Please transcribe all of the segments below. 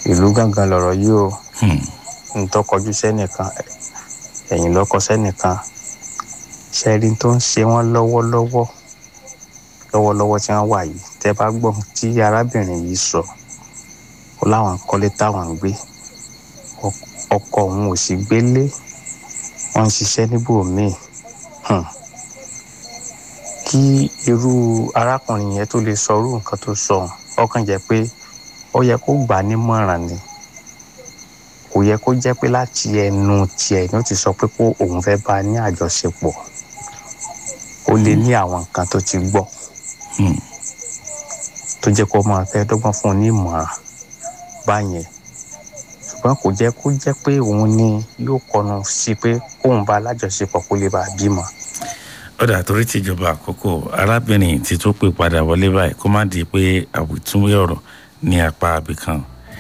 ìlú gángan lọ̀rọ̀ yìí o ntọ́ kọjú sẹ́nìkan ẹ̀yìn lọ́kọ sẹ́nìkan ṣẹ́rí tó ń ṣe wọ́n lọ́wọ́lọ́wọ́ lọ́wọ́lọ́wọ́ tí wọ́n wà yìí tẹ́ bá gbọ́ tí arábìnrin yìí sọ ó láwọn kọ́lé táwọn ń gbé ọkọ òun ò sì gbélé wọ́n ń ṣiṣẹ́ níbòmíì kí irú arákùnrin yẹn tó lè sọ irú nǹkan tó sọ ọkàn jẹ́ pé ó yẹ kó gbà nímọ̀ràn ni kò yẹ kó jẹ́ pé láti ẹnu tiẹ̀ ni ó ti sọ pé kó òun fẹ́ bá a ní àjọṣepọ̀ ó lè ní àwọn nǹkan tó ti gbọ́ tó jẹ́ kó máa fẹ́ dọ́gbọ́n fún un ní ìmọ̀ràn báyẹn ṣùgbọ́n kò jẹ́ kó jẹ́ pé òun ni yóò kọnu sí pé kóun bá alájọṣepọ̀ kó lè bá a bímọ. ọ̀dà torí tìjọba àkókò arábìnrin tí tó pè padà wọlé báyìí kó má di pé àwìtúnwé ọ̀rọ̀ ní apá abìkan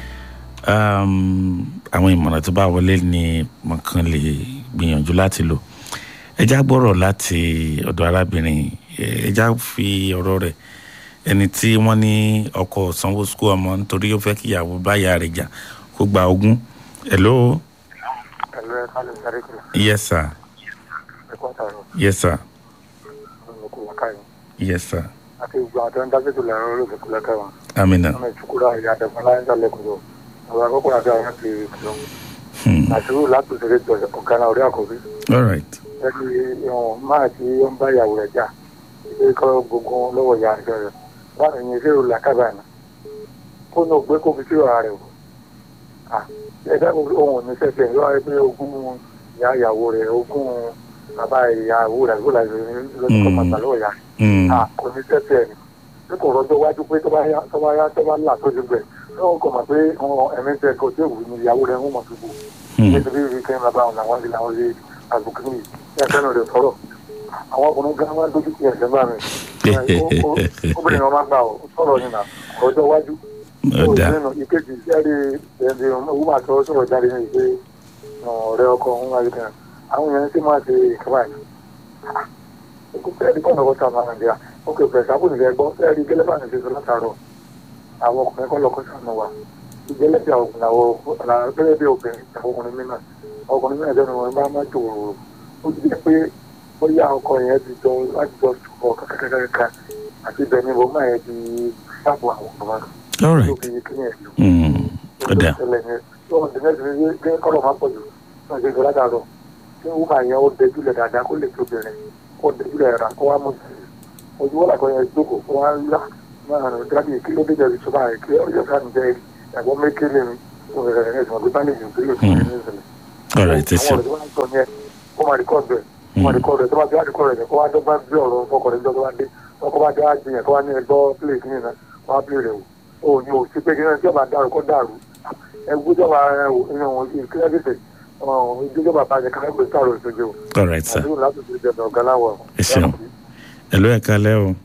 àwọn ìmọ̀ràn tó bá wọlé ni mọ̀kàn lè gbìyànjú láti lò ẹjá gbọ́rọ̀ láti ọ̀dọ̀ arábìnrin ẹjá fi ọ̀rọ̀ rẹ̀ ẹni tí wọ́n ní ọkọ sanwó sukú ọmọ nítorí ó fẹ́ kíyàwó báyà rẹ̀ jà kó gba ogún hello. hello ẹ kálẹ̀ sáré kìlá. yes sir. ẹ kọ́ àtàrọ̀. yes sir. ọmọ kò wákà yìí. yes sir. àti gbogbo àti ọ̀n dábẹ́tò lẹ́rọ olóògbé kò lẹ́kẹ̀ wọn. amina. ọmọ ìtukura ìyá àdẹ̀fọ́n láyé sálẹ̀ kúrò. àwọn akọ́kọ́ àti àwọn ti kìlọ̀. àṣírí láti ṣeré jọ ọ̀gá náà orí àkọ́bí. all right. ẹni ìwọ̀n máa ti ó ń bá ìyàwó rẹ̀ jà ilé kọ́ gbogbo lọ́wọ́ ìyá àjọ rẹ̀ báwo ni ṣé o làkàbà náà kó ní ògbé kó fi sí ọ̀rá rẹ̀ o ẹ̀dá ohun ní sẹ́sẹ̀ lọ́wọ́ pé ogún ìyá ìyàwó rẹ̀ ogún bàbá ìyàwó rẹ̀ ló láti lọ́dún kọ́ bàbá lọ́wọ́ ìyá rẹ̀ kò ní sẹ́sẹ̀ ni bí kò rọ́jọ́ wájú pé tó bá yá tó bá yá tó bá là tó ti gbẹ̀ lọ́wọ́ kò mọ̀ pé ẹ̀mí tẹ kò tí ò wù ní ìyàwó rẹ̀ ń mọ̀ tó bù nítorí ibi kẹ́ bàbá àwọn làwọn ti làwọn lè àbùkù ní ẹ̀fẹ́nu rẹ̀ sọ̀rọ̀ àwọn ọkùnrin gan máa ń dojú kí ẹ̀sẹ̀ bá mi obìnrin wọn máa gbà ọ sọ̀rọ̀ nínú ọjọ́ wájú ọ̀dà nínú ìkejì sẹ́ẹ̀rì ẹ̀ẹ́dì owó máa tọ́ sọ̀rọ̀ jáde ní ìpè ọ̀rẹ́ ọkọ ọ̀hún wáyé kan àwọn yẹn sì máa ṣe ìkàwá yìí sẹ́ẹ̀rì kọ́nà ọ̀tá máa nàìjíríà ó kè fẹ́ sábò nìfẹ́ gbọ́ sẹ́ẹ̀rì gẹ́lẹ́bà ní ṣètò látàrọ̀ àwọn ọkùnrin kọ́ lọ́kọ́ sànù wa ìjẹ́lẹ́bí àwọn gẹ́lẹ́ bí obìnrin àwọn ọkùnrin mìíràn ọkùnrin mìíràn jẹ́ wọn bá máa tòrò ó ti jẹ́ pé bóyá ọkọ yẹn ti jọ láti jọ sùpọ̀ kàkàkàkà àti ibẹ̀ ni mo máa yẹ ti sáàbù àwọn ọmọ all right. ọ̀dà kọ́lọ̀ máa pọ̀ jù náà ṣe ìṣọ́lá dàrọ̀ tí wọ́n máa yẹn ó dẹjúlẹ̀ dáadáa kó lè tó bẹ̀rẹ̀ kó dẹjúlẹ̀ rà kó wá mú sí ojú wọ́n làkọ́ yẹn jókòó kó wá yá máa rìn dábì kí ló dé jẹ́ ìṣọ́lá rẹ̀ kí ọjọ́ ká ní jẹ́ ẹ̀gbọ́n mékèlè mi ẹ̀sùn ọ̀gbẹ́ báyìí ní ìpínlẹ̀ òkè ní ìṣẹ̀lẹ̀. all right ẹ ṣeun àwọn ọ̀rẹ́ tó wá ń sọ yẹn kó máa rìkọ́ọ̀dù ẹ̀ kó máa rìkọ́ọ̀dù ẹ̀ tó bá ti wá rìkọ́ọ̀dù ẹ̀ kó wá dọ́gba bí ọ̀rọ̀ fọkànlẹ́ tó bá dé ọkọ̀ bá jẹ́ àjẹyàn kó wá ní ẹgbọ́ pílẹ̀ kí nìyẹn wá pílẹ̀ rẹ̀ wò ó ní o sí pé kí náà tí ọba dàrú kó dàrú ẹgbẹ́jọba inú ìpínlẹ̀ gẹ̀ẹ́sẹ̀ ìjọba bàjẹ́ kan ẹgbẹ́ sọ̀rọ̀ ìṣojú all right sir àdúgbò láti fi jẹ̀dọ̀ ọ̀gá láwọ̀. ẹ ṣeun hello ẹ kalẹ́ o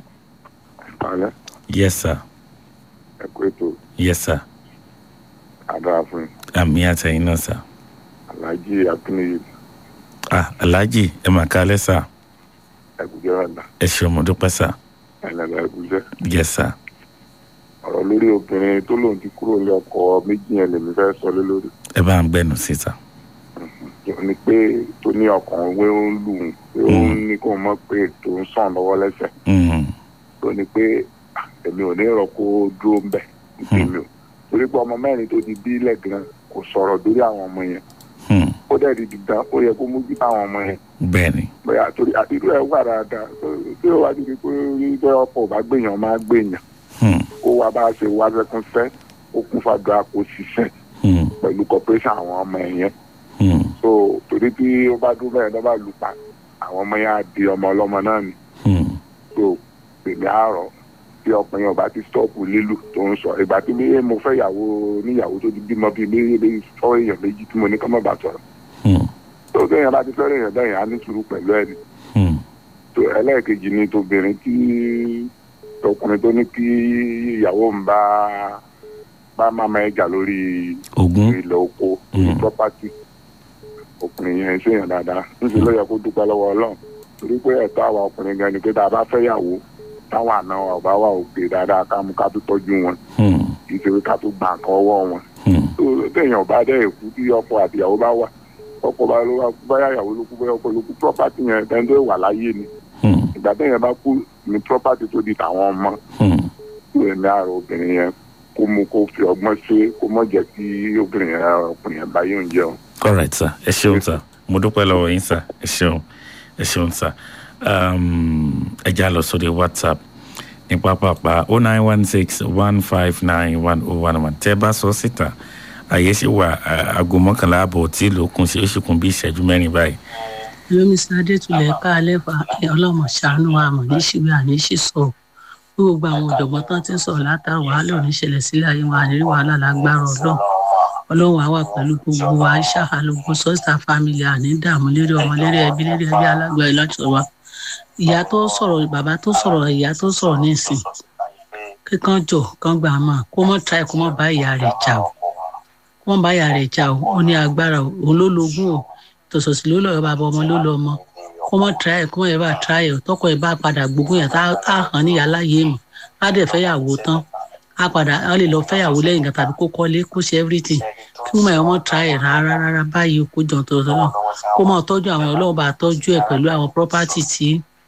alẹ́ yes sir ẹ kú ètò yes sir àdára fún yín àmì àtẹ̀yìn náà sir alhaji akínníyì ah alhaji ẹ mà kalẹ́ sir ẹgùjẹ ọ̀dà ẹ ṣeun mo dúpẹ́ sir ẹlẹ́dà ẹgùjẹ yes sir ọ̀rọ̀ lórí obìnrin tó lòun ti kúrò ní ọkọ méjì yẹn lèmi fẹ́ sọ lé lórí ẹ bá ń gbẹnu sí sir tó ní pé tó ní ọkàn wé ń lù ú pé ó ń ní kó mọ̀ pé tó ń sàn lọ́wọ́ lẹ́sẹ̀ Mm, tó ní pé ah, èmi ò ní rọ kó dúró ń bẹ̀ nítorí o torí pé ọmọ mẹ́rin tó ti bí ilẹ̀ gan kò sọ̀rọ̀ lórí àwọn ọmọ yẹn mm, ó dẹ̀ di dandan ó yẹ kó mójú àwọn ọmọ yẹn bẹ́ẹ̀ ni bóyá torí irú ẹ̀ wà dáadáa tí ó wá di pé rí pé ọkọ̀ ò bá gbèyàn máa gbèyàn Mm, kó wá bá a ṣe wá sẹ́kún fẹ́ ó kún fàdúrà kó ṣiṣẹ́ mm, pẹ̀lú corporation àwọn ọmọ ẹ̀ yẹn mm, so torí tí ó bá dúró bẹ́ẹ̀ lọ́ba lù pa àwọn ọmọ yẹn á di ọmọ ọlọ́mọ náà ni mm, so èmi àárọ̀ tí ọkùnrin ọba ti stọ́ọ̀pù lílù tó ń sọ ìgbà tí mi mo fẹ́ yàwó níyàwó tó ti bímọ bíi méjì fọ́ èèyàn méjì tí mo ní kọ́ mọ́ bá sọ̀rọ̀ mm, tó kéèyàn bá ti fẹ́ràn èèyàn bẹ́ẹ̀ yẹn á ní sùúrù pẹ̀lú ẹ̀ ni mm, tó ẹlẹ́ẹ̀kejì ni tóbìnrin tí ọkùnrin tó ní kí ìyàwó ń bá bá màmá ẹ̀ jà lórí ogún ilẹ̀ oko ní Mm. property ọkùnrin yẹn ṣèyàn dáadáa níṣẹ́ ló yẹ kó dúpẹ́ lọ́wọ́ ọlọ́run torí pé ẹ̀tọ́ àwa ọkùnrin gan ni pé tá a bá fẹ́ yàwó táwọn àna wa ò bá wà òkè dáadáa ká mú ká tó tọ́jú wọn Mm, kì í ṣe pé ká tó gbà nǹkan ọwọ́ wọn Hmm. tó téèyàn bá dẹ́ èkú tí ọkọ àtìyàwó bá wà ọkọ bá ló wá báyà ìyàwó ló kú báyà ọkọ ló kú property yẹn ẹni tó wà láyé ni Hmm. ìgbà téèyàn bá kú ní property tó di tàwọn ọmọ Hmm. tó èmi àrò obìnrin yẹn kó mú kó fi ọgbọ́n ṣe kó mọ̀ jẹ́ kí obìnrin yẹn ọkùnrin yẹn bá yóò jẹun. all right sir ẹ ṣeun sir mo dúpẹ́ lọ́wọ́ yín sir ẹ ṣeun ẹ ṣeun sir um, ẹ já lọ sórí whatsapp ní pápápá o nine one six one five nine one oh one one tẹ́ ẹ bá sọ síta àyè ṣì wà à- aago mọ́kànlá àbọ̀ tí ìlú kún sí ó sì kún bí ìṣẹ́jú mẹ́rin báyìí. lómi sáadé tulẹ̀ ká lẹ́fà ọlọ́mọ ṣàánú wa mọ̀ ní ṣíwí àní ṣì sọ gbogbo àwọn ọ̀jọ̀gbọ́n tán ti ń sọ̀rọ̀ látàrí wàhálà oníṣẹ̀lẹ̀ sílẹ̀ ayé wa ànírí wàhálà lágbára ọlọ́run ọlọ́run àwa pẹ̀lú gbogbo wa ṣàhálógún sọ́sítà fámìlì àní dààmú lérí ọmọ lérí ẹbí lérí ẹbí alágbà ìlọ́jọ́ wa ìyá tó sọ̀rọ̀ bàbá tó sọ̀rọ̀ ìyá tó sọ̀rọ̀ nísìn kíkan jọ kán gbà máa kó mọ́ tra ẹ̀ kó mọ́ bá ìyá rẹ̀ jà o kó mọ́ bá ìyá rẹ̀ jà o ó ní agbára o òun ló logún o tòṣòṣì ló lọ́ọ́ bàbá ọmọ ló lọ́ ọmọ kó mọ́ tra ẹ̀ kó mọ́ ẹ̀ bá tra ẹ̀ tọkọ ẹ̀ bá padà gbógun yẹn tá a hàn ní ìyá láyé mọ̀ á dẹ̀ fẹ́ yàwó tán á padà á lè lọ fẹ́ yàwó lẹ́yìn kan tàbí kó kọ́lé kó ṣe everything kí wọ́n ẹ̀ wọ́n tra ẹ̀ rárá rárá báyìí kó jọ̀ tó lọ́wọ́ kó mọ́ tọ́jú àwọn ọlọ́run bá tọ́jú ẹ̀ pẹ̀lú àwọn property tí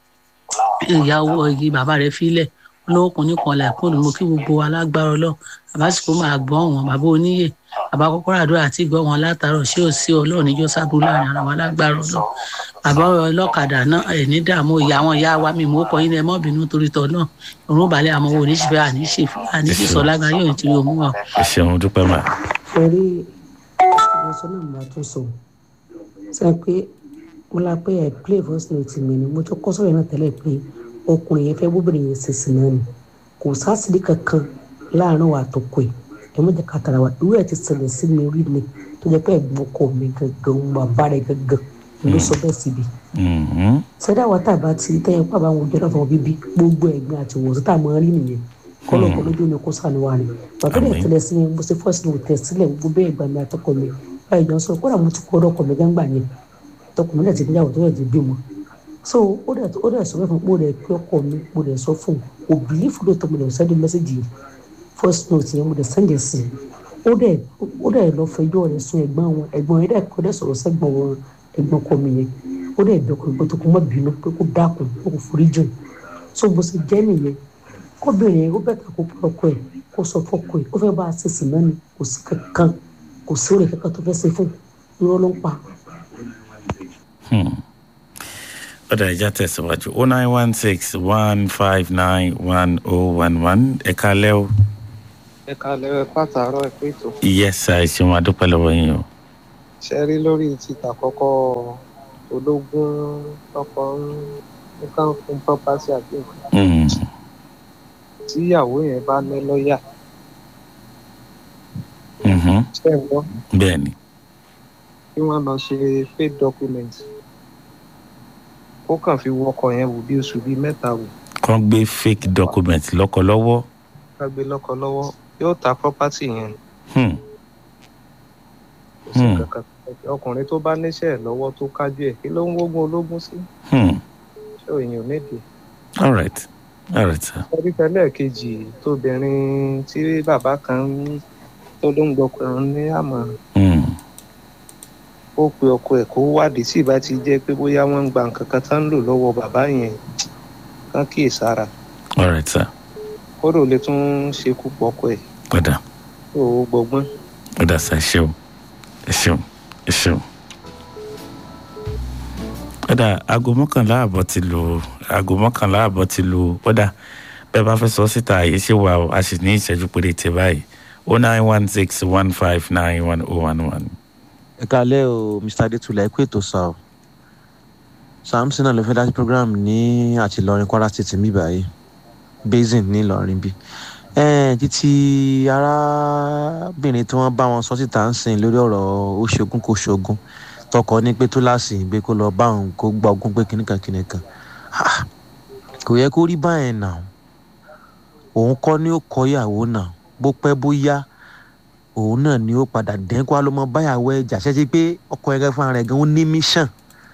ìyàwó igi bàbá rẹ̀ filẹ̀ olówó kan nìkan là kó ló mú kí gbogbo alágbára ọlọ́ bàbá sì kó máa gbọ́ wọn bàbá oníyè bàbá kọ́kọ́rọ́ àdúrà àti ìgbọ́ wọn látàárọ̀ ṣé ò sí ọlọ́run níjọ́ sábúrú láàrin ara wọn alágbára ọlọ́ bàbá ọlọ́kadà náà ẹ̀ ní dààmú ìyá wọn ìyá wa mi mú kọ́ yín ẹ mọ́ bínú torí tọ́ náà òun balẹ̀ àmọ́ wo oníṣẹ́ àníṣe lágbára yóò ti yóò mú wa. ẹ ṣeun dúpẹ́ mà. ẹ̀rí ìwòsàn náà máa tún sọ sọ pé mo la pé ẹ̀ play voice note mi ni mo tún kọ́ sọ̀rọ̀ náà tẹ́lẹ̀ pé ọkùnrin yẹn fẹ́ bóbìnrin yẹn ṣe sí náà ni kò sásìdí kankan láàrin wa tó kọ ẹ̀ ẹ̀ mọ̀ jẹ́ ká tara wa irú ẹ̀ ti ṣẹlẹ̀ sí mi rí ni tó jẹ́ pé ẹ̀gbọ́n ọkọ mi gangan bàbá rẹ̀ gangan ló sọ bẹ́ẹ̀ síbi Mhm. sẹ́dá wa tá a bá ti tẹ́yẹ pa bá wọn jẹ́ náà fọwọ́ bíbí gbogbo ẹ̀gbin àti wòsàn tá a máa rí nìyẹn kọ́lọ̀ kọ́ lójú mi kó sànù wa ni bàbá rẹ̀ Àmín. tẹ̀lé sí mi mo ṣe fọ́ọ̀sì ní òtẹ̀ sílẹ̀ gbogbo bẹ́ẹ̀ gbà mí àtọkọ mi báyìí jọ sọ kódà mo ti kọ́ ọ̀dọ́ ọkọ mi gángbà yẹn tọkọ mi náà ti níyàwó tó yẹ ti bímọ so ó dẹ̀ ó dẹ̀ sọ fún mi mo dẹ̀ pé ọkọ mi mo dẹ̀ sọ fún un kò bìlífù lóòótọ́ mo dẹ̀ sẹ́ndì mẹ́sẹ̀gì yìí first note yẹn mo dẹ̀ sẹ́ndì sí i ó dẹ̀ ó dẹ̀ lọ fẹjọ́ rẹ̀ sún ẹ̀gbọ́n wọn ẹ̀gbọ́n yẹn dẹ̀ kọ́ dẹ̀ sọ̀rọ̀ sẹ́gbọ̀n wọn ẹ̀gbọ́n ọkọ mi yẹn ó dẹ̀ bẹ̀ kọ́ pé kó má bínú pé kó dákun kó kó forí jìn so bó ṣe jẹ́ nìyẹn kóbìnrin yẹn ó bẹ̀tà kó pọ̀ ọkọ ẹ̀ kó sọ fọ́kọ ẹ̀ ó fẹ́ bá a ṣe sì náà ni kò sí kankan kò sí òrè kankan tó fẹ́ ṣe fún irọ́ ló ń pa. ọ̀dà ìjà tẹ̀síwájú o nine one six one five nine one oh one one ẹ̀ka lẹ́ o. ẹ kalẹ̀ ẹ pàtàrọ̀ ẹ pé tó yes sir ẹ ṣeun adúpẹ́ lọ́wọ́ yín o. ṣe rí lórí títà kọ́kọ́ ológun ọkọ nǹkan fún property àti nǹkan Mm. tíyàwó yẹn bá ní lọ́ọ̀yà Mhm. ṣe ń gbọ́ bẹ́ẹ̀ ni. kí wọ́n lọ ṣe fake document ó kàn fi wọkọ̀ yẹn wò bí oṣù bíi mẹ́ta wò kàn gbé fake document lọ́kọ lọ́wọ́. ká gbé lọ́kọ lọ́wọ́ yóò ta property yẹn Hmm. kò sí Hmm. kankan ọkùnrin tó bá níṣẹ́ ẹ̀ lọ́wọ́ tó kájú ẹ̀ kí ló ń wógun ológun sí Hmm. ṣé èèyàn nídìí all right all right sir. orí tẹ́lẹ̀ kejì tóbìnrin tí bàbá kan ń- tó ló ń gbọkùnrin ní àmọ̀ràn Hmm. ó pe ọkọ ẹ̀ kó wádìí tí ìbá ti jẹ́ pé bóyá wọ́n ń gba nǹkan kan tán ń lò lọ́wọ́ bàbá yẹn kán kíyè sára all right sir. kóró lè tún ṣekú pọ̀ ọkọ ẹ̀ ọ̀dà tó o gbọgbọ́n. ọ̀dà sir ẹ ṣeun ẹ ṣeun ẹ ṣeun. ọ̀dà aago mọ́kànlá àbọ̀ ti lù aago mọ́kànlá àbọ̀ ti lù ọ̀dà bẹ́ẹ̀ bá fẹ́ sọ síta àyè ṣe wà ó a sì ní ìṣẹ́jú péréte báyìí o nine one six one five nine one oh one one. ẹ kalẹ o mr adetula ẹ kú ètò sá o samson náà ló fẹ́ dájú program ní àti ìlọrin kwara state mi báyìí basin ní ìlọrin bí ẹn títí arábìnrin tí wọ́n bá wọn sọ síta ń sìn lórí ọ̀rọ̀ ó ṣogún kò ṣogún tọkọ ní pé tó láàsì gbé kó lọ bá òun kó gba ogún pé kìnnìkan kìnnìkan Ah, kò yẹ kó rí báyẹn náà òun kọ́ ni ó kọ ìyàwó náà bó pẹ́ bó yá òun náà ni ó padà dẹ́kun á ló mọ báyàwó ẹ̀ jà ṣẹ́ṣẹ́ pé ọkọ ẹ̀rẹ́ fúnra rẹ̀ gan ó ní mission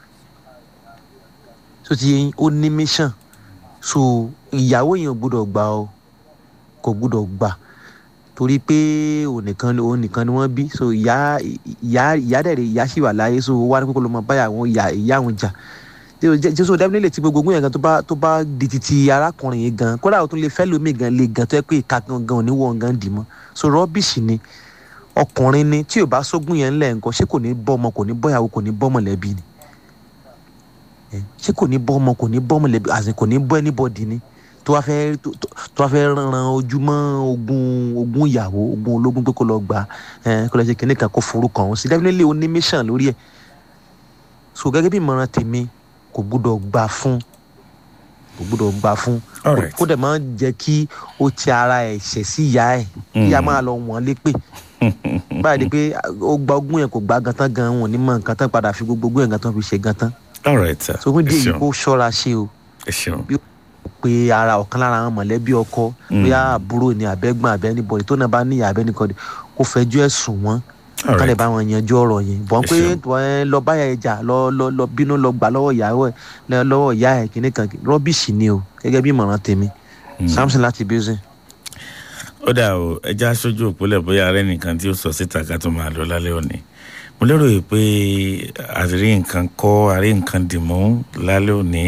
tó ti yẹn ó ní mission so ìyàwó yẹn ò gbúdọ̀ gbà o kò gbúdọ̀ gbà torí pé òun nìkan òun nìkan ni wọ́n bí so ìyá ìyá ìyá dẹ̀rẹ̀ ìyá sì wà láyé so wá ní kókó ló máa báyà àwọn ìyá ìyá àwọn jà jésù definitely ti gbogbo ogún yẹn gan tó bá tó bá di titi arákùnrin yẹn gan kódà ó tún lè fẹ́ lómi gan lè gan tó yẹ pé ìka gan gan oníwọ̀n gan dì mọ́ so rọ́bìṣì ni ọkùnrin ni tí ò bá sógun yẹn ńlẹ̀ nǹkan ṣé kò ní bọ́ ọmọ kò ní bọ́ ìyàwó kò ní bọ́ mọ̀lẹ́bí ni ṣé kò ní bọ́ ọmọ kò ní bọ́ mọ̀lẹ́bí àti kò ní bọ́ anybody ni tó wá fẹ́ tó wá fẹ́ ran ojúmọ́ ogun ogun ìyàwó ogun ológun pé kó lọ gbà kó lọ ṣe kinní kan kó forúkọ ọ̀hún sí definitely ó ní mission lórí ẹ̀ so gẹ́gẹ́ bí ìmọ̀ràn tèmi kò gbúdọ̀ gbà fún kò gbúdọ̀ gbà fún kó dẹ̀ máa jẹ́ kí ó ti ara ẹ̀ ṣẹ̀ sí ìyá ẹ̀ ìyá máa lọ wọ́n lépè báyìí ni pé ó gba ogún yẹn kò gbà gan tán gan wọn ò ní mọ nǹkan tán padà fi gbogbo ogún yẹn gan tán fi ṣe gan tán. all right sir. so fún díẹ̀ yìí kó ṣọ́ra ṣe o. ẹ ṣeun. bí ó pe ara ọ̀kan lára àwọn mọ̀lẹ́bí ọkọ bóyá àbúrò ni àbẹ́gbọ́n àbẹ́nibọ̀dì tó náà bá níyà àbẹ́nìkọ́dì kó fẹjọ́ ẹ̀ sùn wọ́n ká lè bá wọn yanjú ọ̀rọ̀ yẹn bọ́n pé lọ báyà ẹja lọ lọ lọ bínú lọ gbà lọ́wọ́ ìyàwó ẹ̀ lọ́wọ́ ìyá ẹ̀ kìíní kan rọ́bìṣì ni o gẹ́gẹ́ bí ìmọ̀ràn tèmi samson láti bíọ́sìn. ó dà o ẹja aṣojú òpólẹ̀ bóyá arẹ́ nìkan tí ó sọ síta ká tó máa lọ lálẹ́ òní mo lérò yìí pé àrí nǹkan kọ́ àrí nǹkan dìmú lálẹ́ òní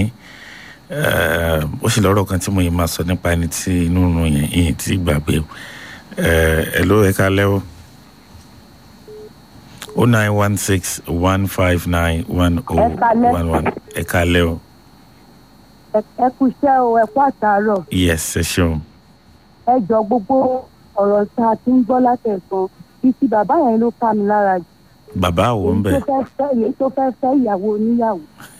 ó sì lọ́rọ̀ kan tí mo yìí máa sọ nípa ẹni tí inú run yẹn ìyẹn tí gbàgbé ẹ ló ẹ̀ka lẹ́wọ̀ o nine one six one five nine one o one one ẹ kalẹ o. ẹ kú iṣẹ́ o ẹ kú àtàárọ̀. yes ẹ ṣeun. ẹ jọ gbogbo ọ̀rọ̀ tá a ti ń gbọ́ látẹ̀sán títí bàbá yẹn ló ká mi lára jù. bàbá wo ń bẹ. èyí tó fẹ́ fẹ́ ìyàwó oníyàwó.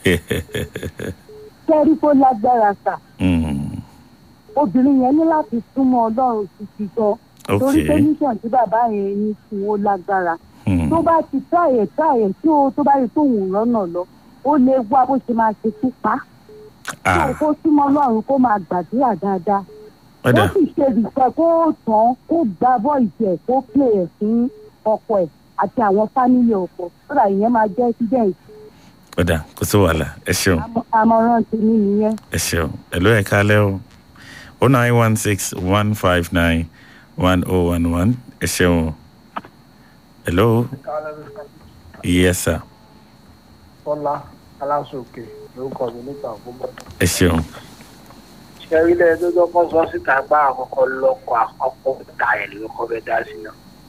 kẹ́rí tó lágbára sà. obìnrin yẹn ní láti súnmọ́ ọlọ́run títí gan. torí pé mission tí bàbá yẹn ní fún ó lágbára tó bá ti táyè táyè tí o tó bá rí tóun rọ́nà lọ ó lè wá bó ṣe máa ṣe tú pa kó kó súnmọ́ ọlọ́run kó máa gbàdúrà dáadáa ó sì ṣe ìfẹ́ kó tán kó gba bọ́ọ̀lù ẹ̀ kó pè ẹ̀ fún ọkọ ẹ̀ àti àwọn fámìlì ọkọ sódà ìyẹn máa jẹ́ accident. ọ̀dà kò sí wàhálà ẹ ṣeun. àmọ̀ràn tèmi nìyẹn. ẹ ṣeun ẹ ló ẹ kálẹ́ o o nine one six one five nine one oh one one ẹ ṣeun o. Hello. Yes, sir. Fọlá Aláṣòkè lórúkọ mi nípa àkókò. Ẹ ṣeun. Ṣé ilé ẹjọ́ tó kọ́ sọ síta gbá àkọ́kọ́ lọ́kọ̀ àkọ́kọ́ ta ẹ̀ lórúkọ bẹ́ẹ̀ dá sí náà.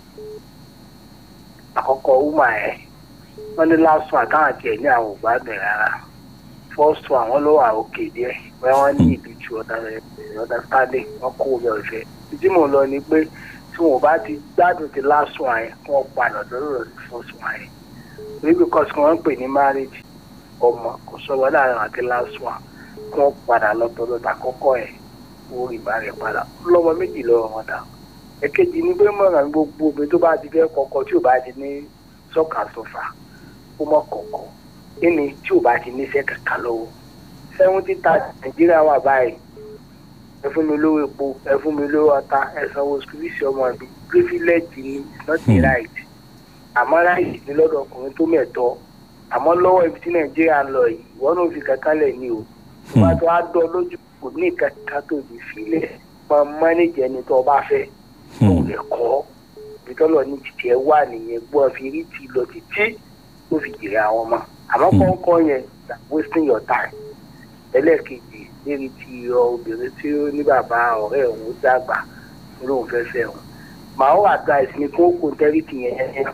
Àkọ́kọ́ wúmà ẹ̀ wọ́n ní last one táwọn àti ẹ̀ ní àwọn ò gbádùn rárá. First one wọ́n ló wà òkè díẹ̀ bẹ́ẹ̀ wọ́n ní ìlú ju understanding wọ́n kó omi ọ̀fẹ́. Ìdí mò ń lọ ni pé tí wọn bá ti gbádùn ti last one yẹn wọn padà lọ́rọ̀ sí first one yẹn torí because wọn ń pè ní marriage ọmọ kò sọ̀rọ̀ láàrin àti last one kí wọn padà lọ́tọ̀ọ̀tọ̀ àkọ́kọ́ ẹ̀ wọ́n rí ìbá rẹ̀ padà lọ́mọ méjì lọ́wọ́ wọn dà èkejì ni pé mọ̀ràn gbogbo obìnrin tó bá ti fẹ́ kọ́kọ́ tí ò bá ti ní sọ́kà sọ́fà ó mọ̀ kọ̀ọ̀kọ̀ kíni tí ò bá ti níṣẹ́ kankan lọ́wọ́ seventy thirty nàìjíríà wà báyìí ẹ fún mi lówó epo ẹ fún mi lówó ọta ẹ sanwó sukùlùsì ọmọ mi privilege ni not the right àmọ́ right ni lọ́dọ̀ ọkùnrin tó mẹ̀tọ́ àmọ́ lọ́wọ́ ibi tí nàìjíríà ń lọ yìí ìwọ náà fi kankan lẹ̀ ní o tó bá tó á dọ́ lójú kò ní kankan tó di sílẹ̀ máa mánéjì ẹni tó bá fẹ́ kò lè kọ́ ibi tọ́lọ̀ ní títí ẹ wà nìyẹn gbọ́ fi rí ti lọ títí tó fi jèrè àwọn ọmọ àmọ́ kọ́ńkọ́ yẹn wasting your time ẹlẹ́ẹ̀kejì lérí ti obìnrin tí ó ní bàbá ọ̀rẹ́ òun dàgbà lóun fẹ́ fẹ́ òun màá ó advice ni kó kó tẹ́rìtì yẹn yẹn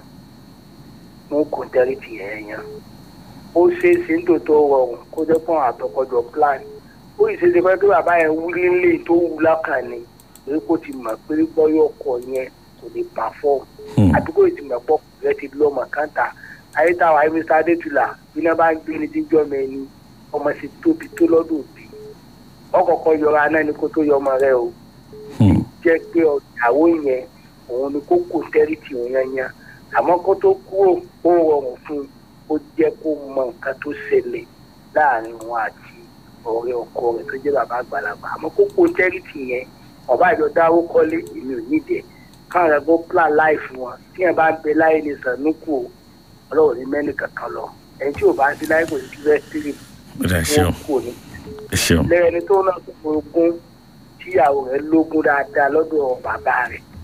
kó kó tẹ́rìtì yẹn yẹn ó ṣe é ṣe ń tòótọ́ rọrùn kó jẹ́ pọ́n àtọkọjọ plan ó yìí ṣe ṣe pé kí bàbá yẹn wú nílé tó wú lákàn ni pé kó ti mọ̀ pé bọ́yọ̀ ọkọ̀ yẹn kò lè perform àdúgbò ìtìmọ̀ pọ̀ rẹ ti lọ́mọ káńtà ayétawà mr adétúlà bí náà bá ń gbé ní tíjọ́ mẹ́ni ọmọ sì tóbi tó lọ́dún òbí ọkọ̀ọ̀kọ yọra náà ni kó tó yọ ọmọ rẹ o jẹ́ pé ìyàwó yẹn òun ni kó kó tẹ́rìtì òun yẹn yẹn àmọ́ kó tó kúrò ó rọrùn fún un ó jẹ́ kó mọ nǹkan tó ṣẹlẹ̀ láàrin wọn àti ọ̀rẹ́ ọkọ rẹ̀ tó jẹ́ bàbá àgbàlagbà àmọ́ kó kó tẹ́rìtì yẹn ọba ìjọ dáwó kọ́lé èmi ò nídìí ẹ̀ káwọn rẹ̀ kó plan life wọn tí yẹn bá ń bẹ láyé ní sànúkù o ọlọ́run ní mẹ́rin kankan lọ ẹni tí ò bá ń sí láyé kò sí fẹ́ sírì wọn kò ní lẹ́yìn ẹni tó náà tó ogún tíyàwó rẹ̀ lógún dáadáa lọ́dọ̀ bàbá rẹ̀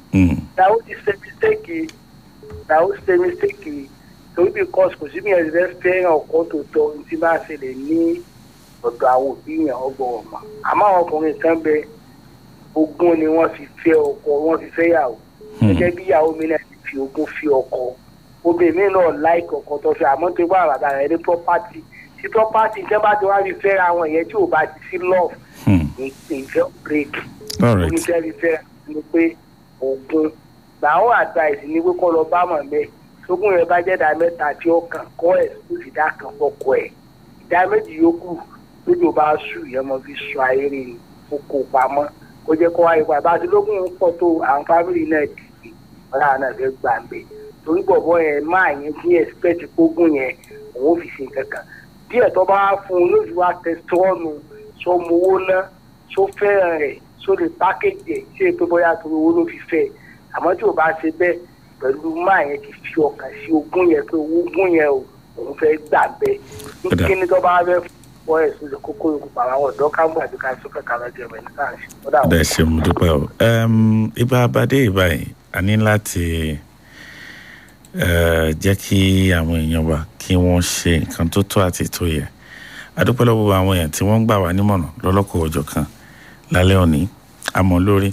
ìyàwó ti ṣe mistake ìyàwó ṣe mistake torí because kò sí bí ẹ ṣe fẹ́ràn ọkọ tó tọ́ ní tí bá ṣẹlẹ̀ ní ọ̀dọ̀ àwọn òbí yẹn ọgbọ̀n ọ̀mà àmọ́ àwọn ọkùnrin kan bẹ ogún ni wọ́n fi fẹ́ ọkọ wọ́n fi fẹ́ yàwó gẹ́gẹ́ bí ìyàwó mi náà ti fi ogún fi ọkọ obìnrin mi náà láìkì ọkọ tó fẹ́ àmọ́ tó bá bàbá rẹ̀ ní property tí property tẹ́ bá ti wá fi fẹ́ra àwọn ìyẹn tí ò bá ti sí love ìfẹ́ break onífẹ́ fi fẹ́ ni pé ogún làwọn advice ni pé kọ́ lọ bá mọ̀ mẹ́ tógún rẹ̀ bá jẹ́ ìdá mẹ́ta tí ó kàn kọ́ ẹ̀ tó fi dá kan fọkọ ẹ̀ ìdá méjì yòókù lójú bá sùn yẹn mo fi sọ ayé rè kókó pamọ́ kó jẹ́ kó wáyé pa bá ti lógún ń pọ̀ tó àwọn fámìlì náà dìde ọ̀là náà fẹ́ gbà ń bẹ̀ torí bọ̀bọ̀ yẹn máa yẹn kí expect kógún yẹn òun fi ṣe kankan díẹ̀ tó bá fún un lójú wa tẹ̀sítọ́ọ̀nù sọ mọ owó ná sọ fẹ́ràn rẹ̀ sọ lè pákéjì ẹ̀ ṣé pé bóyá torí owó ló fi fẹ́ àmọ́ tí ò bá ṣe bẹ́ẹ̀ pẹ̀lú máa yẹn ti fi ọkàn sí ogún yẹn pé ogún yẹn o òun fẹ́ gbà bẹ́ẹ̀ ní kíni tó bá fẹ́ fọ́ ẹ̀ sóde kókó yòókù pàmò àwọn ọ̀dọ́ káńgbà àti ká sókè ká lọ́jọ́ ẹ̀mẹ́ ní káàṣì. ọ̀dà ṣe mo dúpẹ́ o ibà abadé ìbáyìí a ní láti jẹ́ kí àwọn èèyàn wa kí wọ́n ṣe nǹkan tó tó àti tó yẹ adúpẹ́ lọ́wọ́ àwọn èèyàn tí wọ́n ń gbà wá nímọ̀ràn lọ́lọ́kọ̀ ọjọ́ kan lálẹ́ òní àmọ́ lórí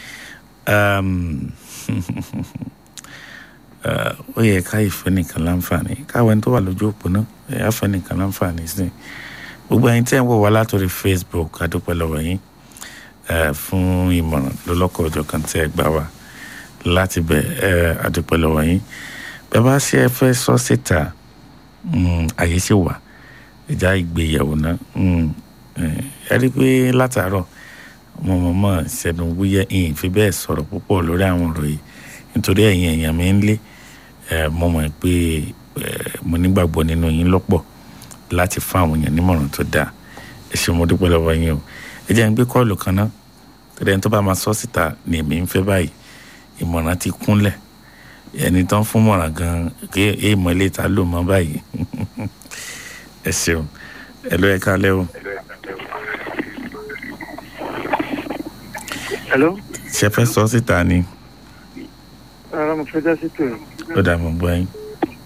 ó yẹ ká ìfẹ́ nìkan láǹfààní káwọn ẹni tó wà lójú òpó náà ẹ̀yà fẹ́ nìkan láǹfààní sí gbogbo ẹ̀yin tí ẹ̀ ń wò wá látòrí facebook adúpẹ́ lọ́wọ́ yín fún ìmọ̀ràn lọ́lọ́kọ̀ ọjọ́ kan tí ẹ gbà wá láti bẹ̀ adúpẹ́ lọ́wọ́ yín bẹ́ẹ̀ bá ṣe ẹ fẹ́ sọ síta àyè ṣì wà ìjà ìgbéyàwó náà ẹ rí i pé látàárọ̀ mo mọ̀ mọ̀ ṣẹ̀nu wúyẹ́ ìyìn fi bẹ́ẹ̀ sọ̀rọ̀ púpọ̀ lórí àwọn ọ̀rọ̀ yìí nítorí ẹ̀yin èèyàn mi ń lé mo mọ̀ pé mo nígbàgbọ́ nínú yín lọ́pọ̀ láti fún àwọn èèyàn nímọ̀ràn tó dáa ẹ ṣe mo dúpẹ́ lọ́wọ́ yín o ẹ jẹ́ ń gbé kọ́ọ̀lù kan náà tẹ́lẹ̀ ní tó bá máa sọ síta ni èmi ń fẹ́ báyìí ìmọ̀ràn ti kúnlẹ̀ ẹni tán fún mọ̀ràn gan kí èèmọ̀ ilé ta ló mọ́ báyìí ẹ ṣeun ẹ ló ẹ kálẹ́ o. hello. ṣe fẹ́ sọ síta ni. ara mo fẹ́ dá sí tòun. ó dà mọ́ gbọ́ yín.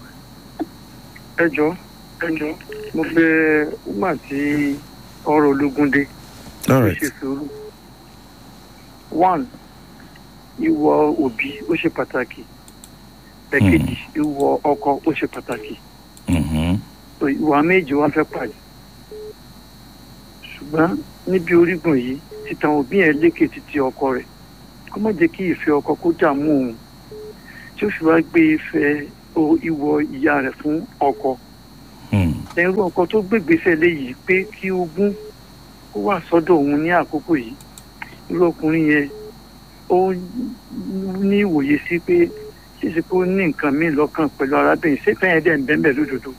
ẹ jọ ẹ jọ mo fẹ́ wúmà tí ọ̀rọ̀ ológun dé. all right. ṣe sùúrù. one ìwọ òbí ó ṣe pàtàkì ẹ̀kejì ìwọ ọkọ ó ṣe pàtàkì ìwà méjì wá fẹ́ pàdé ṣùgbọ́n níbi orígun yìí títan òbí yẹn lékè títí ọkọ rẹ̀ kó má jẹ́ kí ìfẹ́ ọkọ kó dààmú òun tí ó fi wá gbé ìfẹ́ ìwọ ìyá rẹ̀ fún ọkọ ẹrú ọkọ tó gbégbèsè léyìí pé kí ogún kó wà sọ́dọ̀ òun ní àkókò yìí irú ọkùnrin yẹn ó ní ìwòye sí pé ṣíṣe pé ó ní nǹkan míì lọ́kàn pẹ̀lú arábìnrin ṣé fẹ́yìn dẹ̀ ń bẹ́ẹ̀ bẹ́ẹ̀ lódodo.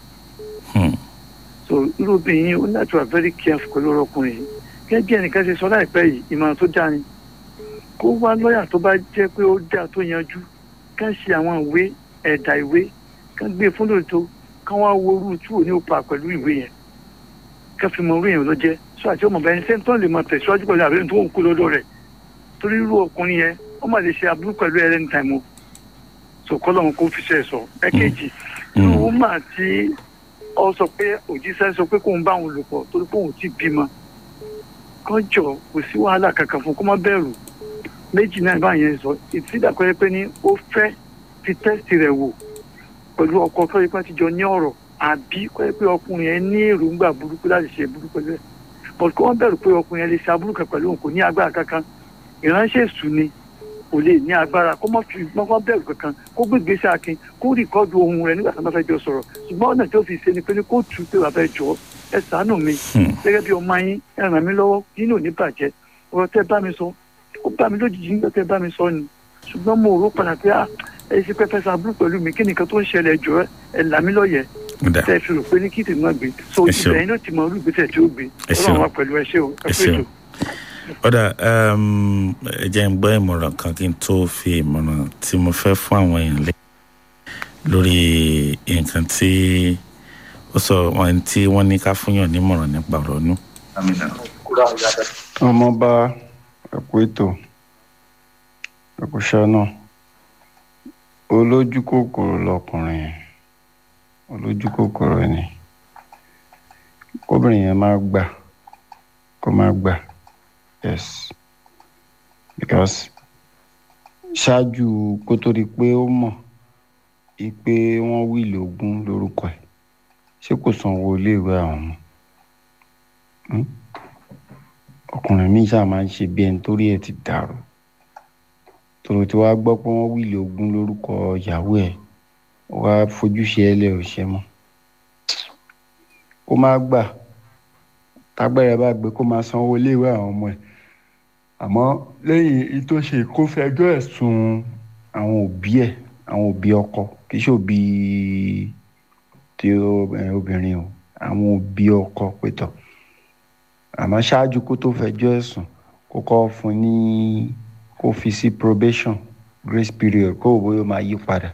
so irú obìnrin yìí ó ní láti wà very careful pẹ̀lú ọkùnrin yìí gẹ́gẹ́ bí ẹnìkan ṣe sọ láìpẹ́ yìí ìmọ̀ràn tó dáa ni kó wá lọ́ọ̀yà tó bá jẹ́ pé ó dáa tó yanjú ká ṣe àwọn ìwé ẹ̀dà ìwé ká gbé fún lóòótọ́ ká wá wo orú tí ò ní òpa pẹ̀lú ìwé yẹn ká fi mọ orú yẹn lọ jẹ́ sọ àti ọmọ bẹ́ẹ̀ sẹ́ńtọ́ lè máa tẹ̀síwájú pẹ̀lú àbẹ́rẹ́ tó ń kú lọ́dọ̀ rẹ̀ torí irú ọkùnrin yẹn ó mà lè ṣe aburú pẹ̀lú ẹ̀ lẹ́nu tàìmù so kọ́lọ́run kó fi ṣe sọ ẹ̀kejì irú mà tí ọ sọ pé òjíṣẹ́ sọ pé kóun bá òun lò pọ̀ torí pé òun ti bímọ kọjọ kò sí wàhálà kankan fún kó má bẹ̀rù méjì náà bá yẹn sọ ìtìdàpẹ́rẹ́ pé ní ó fẹ́ fi tẹ́sítì rẹ̀ wò pẹ̀lú ọkọ tó yẹ pé ti jọ ní ọ̀rọ̀ àbí kọ́ yẹ pé ọkùnrin yẹn ní èròǹgbà burúkú láti ṣe burúkú pẹ̀lú ẹ̀ but kó wọ́n bẹ̀rù pé ọkùnrin yẹn lè ṣe aburú kan pẹ̀lú òun kò ní agbára kankan ìránṣẹ́ èṣù ni kò lè ní agbára kó má fi mọ́kàn bẹ̀rù kankan kó gbé gbèsè akin kó rìkọ́dù ohun rẹ̀ nígbà tí wọ́n bá fẹ́ jọ sọ̀rọ̀ ṣùgbọ́n ọ̀nà tí ó fi ṣe ni pé ní kó tù ú pé bàbá ẹ jọ ẹ ṣàánú mi gẹ́gẹ́ bí ọmọ yín ẹ ràn mí lọ́wọ́ nínú òní bàjẹ́ ọ̀rọ̀ tẹ́ bá mi sọ ó bá mi lójijì nígbà tẹ́ bá mi sọ ni ṣùgbọ́n mo rò padà pé ẹ ṣe pẹ́pẹ́ sábúrú pẹ̀lú mi kí nìkan tó ń ṣẹlẹ̀ jọ ẹ là mí lọ́yẹ̀ tẹ́ fi rò pé ní kí tèmi máa gbé so ibẹ̀ yín ló ti mọ olú ìgbésẹ̀ tí ó gbé ọlọ́run wa pẹ̀lú ẹ ṣé o ẹ pé ètò. ọ̀dà ẹ jẹ́ ń gbọ́ ìmọ̀ràn kan kí n tó fi ìmọ̀ràn tí mo fẹ́ fún àwọn èèyàn lé lórí nǹkan tí ó sọ wọn tí wọ́n ní ká fúnyàn nímọ̀ràn nípa ọ̀rọ̀ nù. ọmọọba ẹkú ètò ẹkú iṣẹ́ náà olójú kòkòrò lọkùnrin yẹn olójú kòkòrò ni kóbìnrin yẹn máa gbà kó máa gbà yes because ṣáájú kó tó di pé ó mọ̀ pé wọ́n wíìlì ogún lórúkọ ẹ̀ ṣé kò sanwó iléèwé àwọn ọmọ ọkùnrin míì ṣáà máa ń ṣe bí ẹni torí ẹ̀ ti dàrú tòrò tí wàá gbọ́ pé wọ́n wíìlì ogún lórúkọ ìyàwó ẹ̀ wàá fojúṣe ẹ lẹ́ ò ṣe mọ́ kó má gbà tágbẹ́rẹ́ bá gbé kó máa sanwó iléèwé àwọn ọmọ ẹ̀ àmọ́ lẹ́yìn ìtòṣe kó fẹjọ́ ẹ̀ sùn àwọn òbí ẹ̀ àwọn òbí ọkọ kì í ṣe òbí tí obìnrin o àwọn òbí ọkọ pétọ àmọ́ ṣáájú kó tó fẹjọ́ ẹ̀ sùn kó kọ́ fún ní kó fi sí probation grace period kó òbó yóò máa yí padà.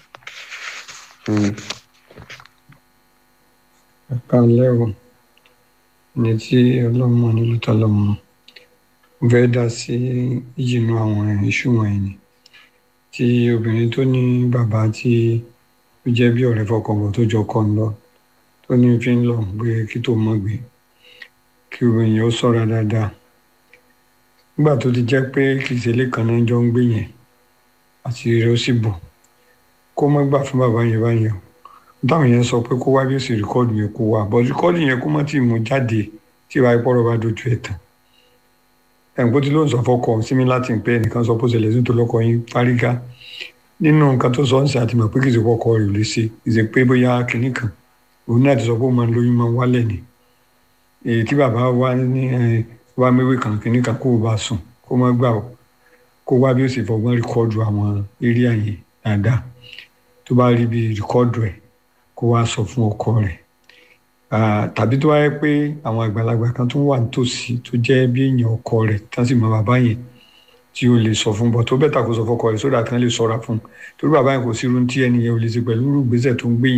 ẹ̀ka lẹ́wọ̀n ní tí ọlọ́mọ nílùú tọ́lọ́mọ fẹ́ dá sí ìjìnà àwọn iṣu wọ̀nyí ni tí obìnrin tó ní bàbá tí ó jẹ́ bí ọ̀rẹ́ fọkànbọ̀ tó jọ kọ́ ń lọ tó ní fi ń lọ gbé kí tó mọ̀ gbé kí obìnrin yẹn ó ṣọ́ra dáadáa nígbà tó ti jẹ́ pé kìí ṣe ilé kan náà jọ ń gbé yẹn àti rẹ̀ ó sì bọ̀ kó má gbà fún bàbá yẹn báyẹn o táwọn yẹn sọ pé kó wá bí ó sì rìkọ́ọ̀dù yẹn kó wá bọ́ rìkọ́ọ̀dù yẹn kó má tì mú jáde tí ìwà ìpọ́rọ̀ bá dojú ẹ̀ tán ẹ̀ǹkó tí ló ń sọ fọkọ sími láti pé ẹnìkan sọ pé ó ṣẹlẹ̀ sí tó lọ́kọ yín fárígá nínú nǹkan tó sọ ń ṣe àti mọ̀ pé kì í ṣe fọkọ rẹ̀ ò lè ṣe kì í ṣe pé bóyá kìnnì kan òun náà ti sọ pé ó máa ń lóyún máa ń wálẹ̀ ni èyí tí bàbá wa ní wá méwé kan kìnnì kan kó o bá sùn kó má gbà ó kó wá bí ó sì fọgbọ́n rìkọ́ọ̀dù àwọn eré àyè dáadáa tó bá rí bí rìkọ́ọ̀dù ẹ̀ kó wá sọ fún ọkọ rẹ̀ tàbí tó wáyé pé àwọn àgbàlagbà kan tó wà nítòsí tó jẹ́ bí èèyàn ọkọ rẹ̀ tán sì mọ bàbá yẹn tí ó lè sọ fún bọ́ tó bẹ́tà kó sọ fọkọ rẹ̀ sódà kan lè sọ́ra fún un torí bàbá yẹn kò sí irun tí ẹni yẹn ò lè ṣe pẹ̀lú irú ìgbésẹ̀ tó ń gbé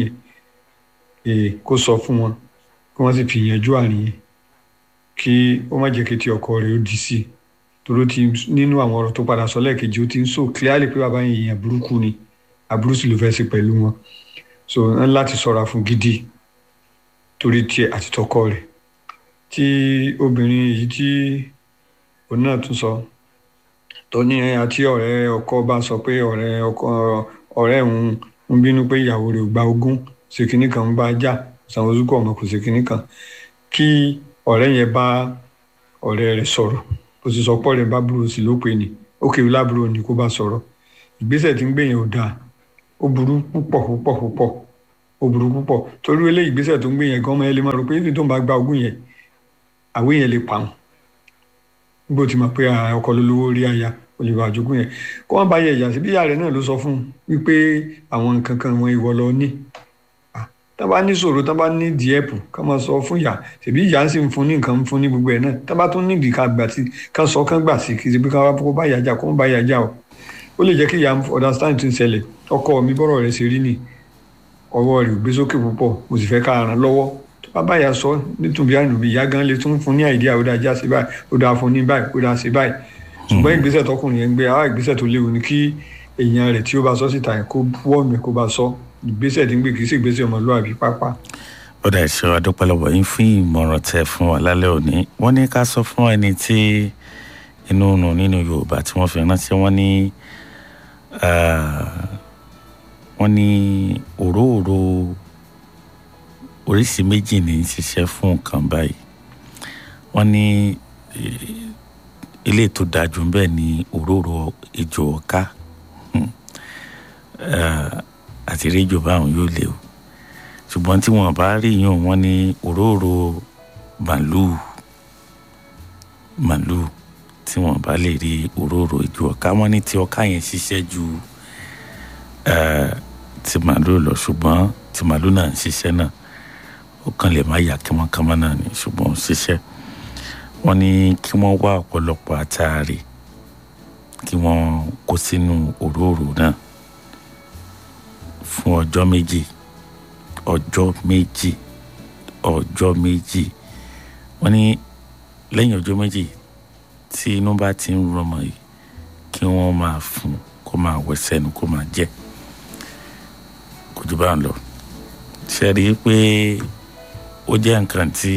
yẹn kó sọ fún wọn kí wọ́n sì fi yanjú àárín yẹn kí ó má jẹ́ kí ti ọkọ rẹ̀ ó di sí i torí ó ti nínú àwọn ọ̀rọ̀ tó padà sọ lẹ́ẹ̀kejì ó ti ń sọ clearly pé bàbá yẹn èèyàn burúkú ni aburú sì ló fẹ́ ṣe pẹ̀lú wọn so ń láti ṣọ́ra fún gidi torí tiẹ̀ àti tọkọ rẹ̀ tí obìnrin yìí tí òun náà tún sọ tó ní àti ọ̀rẹ́ ọkọ bá sọ pé ọ̀rẹ́ ọkọ ọ̀rẹ́ òun ń bínú pé ìyàwó rẹ̀ ò gba ogún ṣe kínní kan ń bá jà sanwó zukọ ọmọ kò ṣe kínní kan kí ọ̀rẹ́ yẹn bá ọ̀rẹ́ rẹ̀ sọ̀rọ̀ kò sì sọ pọ̀ rẹ̀ bá burú sí ló pé ni ó kéwì lábúrò ni kó bá sọ̀rọ̀ ìgbésẹ̀ tí ń gbé yẹn ò dáa ó burú púpọ̀ púpọ̀ púpọ̀ ó burú púpọ̀ torí eléyìí ìgbésẹ̀ tó ń gbé yẹn gan ọmọ yẹn lè máa rò pé ibi tó ń bá gba ogún yẹn àwé yẹn lè pa wọn bó ti mọ̀ pé ọkọ ló lówó rí aya olùwà àjogún yẹn kó wọn bá yẹ ìyá sí bí ìyá rẹ̀ náà ló sọ fún un wípé àwọn nǹkan kan wọn ìwọ lọ ní tá bá ní ṣòro tá bá ní díẹ̀pù ká máa sọ fún ìyá tèbí ìyá ń sì ń fún ní nǹkan ń fún ní gbogbo ẹ̀ náà tá bá tún nídìí ká gbà sí ká sọ kán gbà sí kì í ṣe pé ká wá kó bá ìyá jà kó ń bá ìyá jà o ó lè jẹ́ kí ìyá understand tó ń ṣẹlẹ̀ ọkọ mi bọ́rọ̀ rẹ̀ ṣe rí ni ọwọ́ rẹ̀ ò gbé sókè púpọ̀ mo sì fẹ́ ká ràn lọ́wọ́ tó bá báyà sọ nítorí ànúbí ìyá gan lè tún fún ní àìdíyà ó dáa já sí báyìí ó dáa fún ní báyìí ó dáa sí báyìí ṣùgbọ́n ìgbésẹ̀ tọkùnrin yẹn ń gbé àwọn ìgbésẹ̀ tó léwu ni kí èèyàn rẹ̀ tí ó bá sọ síta yẹn kó wọ́ọ̀mù kó bá sọ ìgbésẹ̀ tí ń gbé kì í sì ìgbésẹ̀ ọmọlúwàbí pápá. ó dà ṣe adúpẹ́lọpọ̀ yín fún ìmọ̀ràn tẹ fún wa lálẹ́ òní wọ́n ní ká sọ fún ẹni tí inú nù nínú yorùbá tí wọ́n fi ránṣẹ́ wọ́n ní wọ́n ní òróòro oríṣi méjì ní í ṣiṣẹ́ fún nǹkan báyìí wọ́n ní ilé tó dájú ń bẹ ní òróòro ejò ọ̀ká àti rédíò báwọn yóò lé o ṣùgbọ́n tí wọ́n bá rí yàn wọ́n ní òróòro màlúù màlúù tí wọ́n bá lè rí òróòro ejò ọ̀ká wọ́n ní tí ọ̀ká yẹn ṣiṣẹ́ ju ti màlúù lọ ṣùgbọ́n ti màlúù náà ń ṣiṣẹ́ náà ó kàn lè má yà kánmọ́kánmọ́ náà ni ṣùgbọ́n ó ń ṣiṣẹ́ wọ́n ní kí wọ́n wá ọ̀pọ̀lọpọ̀ àtàrí kí wọ́n kó sínú òróòro náà fún ọjọ́ méjì ọjọ́ méjì ọjọ́ méjì wọ́n ní lẹ́yìn ọjọ́ méjì tí inú bá ti ń rọmọ yìí kí wọ́n máa fún kó máa wẹ̀ sẹ́nu kó máa jẹ jù bá ń lọ ṣe rí i pé ó jẹ́ nǹkan tí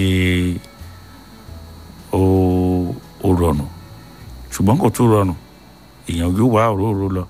ó ó rọrùn ṣùgbọ́n kò tún rọrùn èèyàn yóò wá òróró lọ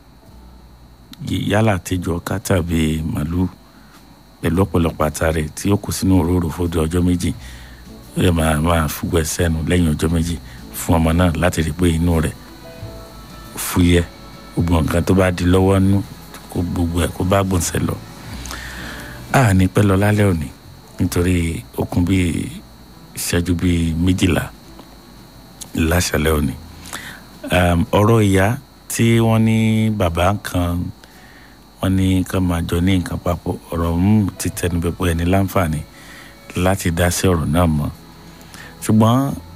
yálà tẹjọ ká tàbí màlúù pẹ̀lú ọ̀pọ̀lọpọ̀ àtàrẹ tí ó kù sínú òróró fún ọjọ́ méjì ó yẹ máa máa fúgbẹ́ sẹ́nu lẹ́yìn ọjọ́ méjì fún ọmọ náà láti rí i pé inú rẹ̀ fúyẹ́ gbogbo nǹkan tó bá di lọ́wọ́ nú kó gbogbo ẹ̀ kó bá gbọ̀nsẹ̀ lọ. a ní pẹ́ lọ lálẹ́ òní nítorí okùn bíi ìṣẹ́jú bíi méjìlá láṣálẹ́ òní. ọ̀rọ̀ ìyá tí wọ́n ní bàbá kan wọ́n ní ká máa jọ ní nǹkan papọ̀ ọ̀rọ̀ ń ti tẹnubẹ́ pé ẹni láǹfààní láti dá sí ọ̀rọ̀ náà mọ́ ṣùgbọ́n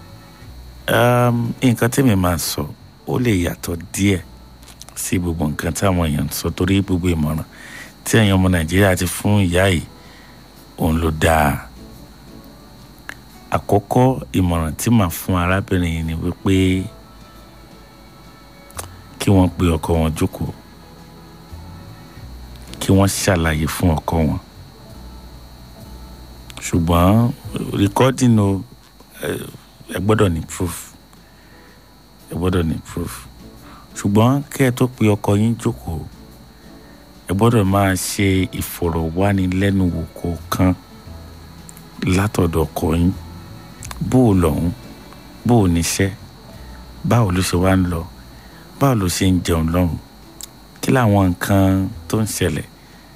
nǹkan tèmi máa sọ ó lè yàtọ̀ díẹ̀ sí gbogbo nǹkan táwọn èèyàn sọ torí gbogbo ìmọ̀ràn tí ẹ̀yin ọmọ nàìjíríà ti fún ìyá yìí òun ló dáa àkọ́kọ́ ìmọ̀ràn tí màá fún arábìnrin yìí ni wípé kí wọ́n pe ọkọ wọn jókòó kí wọ́n ṣàlàyé fún ọkọ wọn ṣùgbọ́n recording o ẹ gbọ́dọ̀ ní proof ẹ gbọ́dọ̀ ní proof ṣùgbọ́n kẹ́ ẹ tó pe ọkọ yín jókòó ẹ gbọ́dọ̀ máa ṣe ìfọ̀rọ̀wánilẹ́nuwò kọ̀ọ̀kan látọ̀dọ̀ ọkọ yín bó o lọ́hún bó o níṣẹ́ báwo ló ṣe wá ń lọ báwo ló ṣe ń jẹun lọ́hùn kí làwọn nǹkan tó ń ṣẹlẹ̀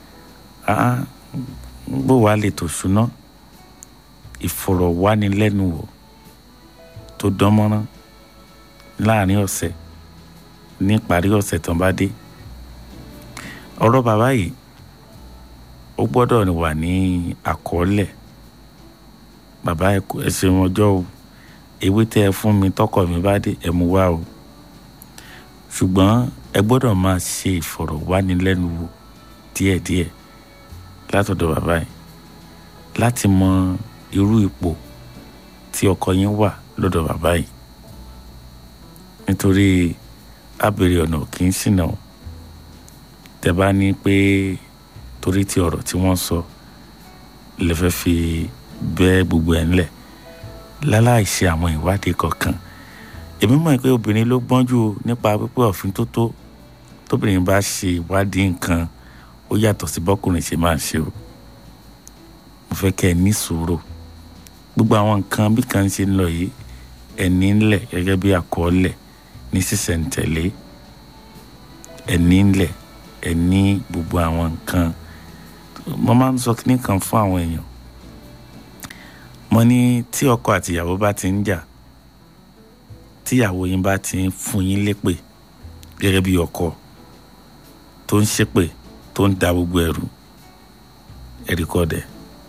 bó wàá lè tó ṣúná ìfọ̀rọ̀wánilẹ́nuwò tó dánmọ́rán láàrin ọ̀sẹ̀ ní ìparí ọ̀sẹ̀ tán bá dé ọ̀rọ̀ bàbá yìí ó gbọ́dọ̀ wà ní àkọọ́lẹ̀ bàbá ẹ ṣeun ọjọ́ o ewé tẹ́ ẹ fún mi tọkọ mi bá dé ẹ mú wá o ṣùgbọ́n ẹ gbọ́dọ̀ máa ṣe ìfọ̀rọ̀wánilẹ́nuwò díẹ̀díẹ̀ látọ̀dọ̀ bàbá yìí láti mọ irú ipò tí ọkọ yín wà lọ́dọ̀ bàbá yìí nítorí abèrè ọ̀nà kì í ṣìnà o tẹ bá ní pé torí ti ọ̀rọ̀ tí wọ́n sọ lè fẹ́ fi bẹ́ gbogbo ẹ̀ ńlẹ̀ láláì ṣe àwọn ìwádìí kankan èmi mọ̀ pé obìnrin ló gbọ́n jù nípa pípé òfin tó tó tóbìnrin bá ṣe ìwádìí nǹkan ó yàtọ̀ sí bọ́kùnrin ṣe máa ṣe o mo fẹ́ kẹ́ ẹ ní sùúrù gbogbo àwọn nǹkan bí kan ṣe ń lọ yìí ẹni ńlẹ̀ gẹ́gẹ́ bí àkọọ́lẹ̀ ní sísẹ̀ǹtẹ̀lé ẹni ńlẹ̀ ẹni gbogbo àwọn nǹkan mo máa ń sọ kíní kan fún àwọn èèyàn mo ní tí ọkọ àtìyàwó bá ti ń jà tíyàwó yín bá ti ń fún yín lépè gẹ́gẹ́ bí ọkọ tó ń ṣépè tó ń da gbogbo ẹrù ẹ̀ríkọ́dẹ̀